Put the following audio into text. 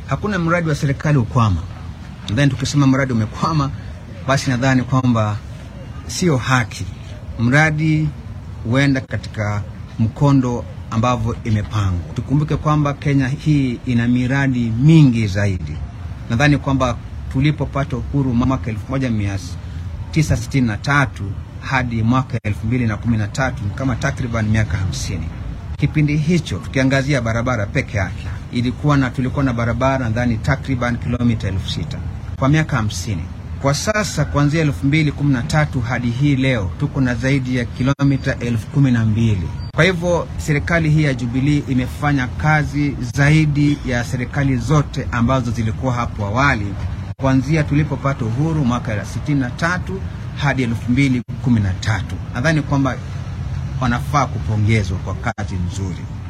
hakuna mradi wa serikali ukwama. Nadhani tukisema mradi umekwama, basi nadhani kwamba sio haki. Mradi huenda katika mkondo ambavyo imepangwa. Tukumbuke kwamba Kenya hii ina miradi mingi zaidi. Nadhani kwamba tulipopata uhuru mwaka 1963 hadi mwaka 2013 kama takriban miaka hamsini. Kipindi hicho tukiangazia barabara peke yake ilikuwa na tulikuwa na barabara nadhani takriban kilomita elfu sita kwa miaka hamsini. Kwa sasa kuanzia elfu mbili kumi na tatu hadi hii leo tuko na zaidi ya kilomita elfu kumi na mbili. Kwa hivyo serikali hii ya Jubilee imefanya kazi zaidi ya serikali zote ambazo zilikuwa hapo awali kuanzia tulipopata uhuru mwaka ya sitini na tatu hadi elfu mbili kumi na tatu. Nadhani kwamba wanafaa kupongezwa kwa kazi nzuri.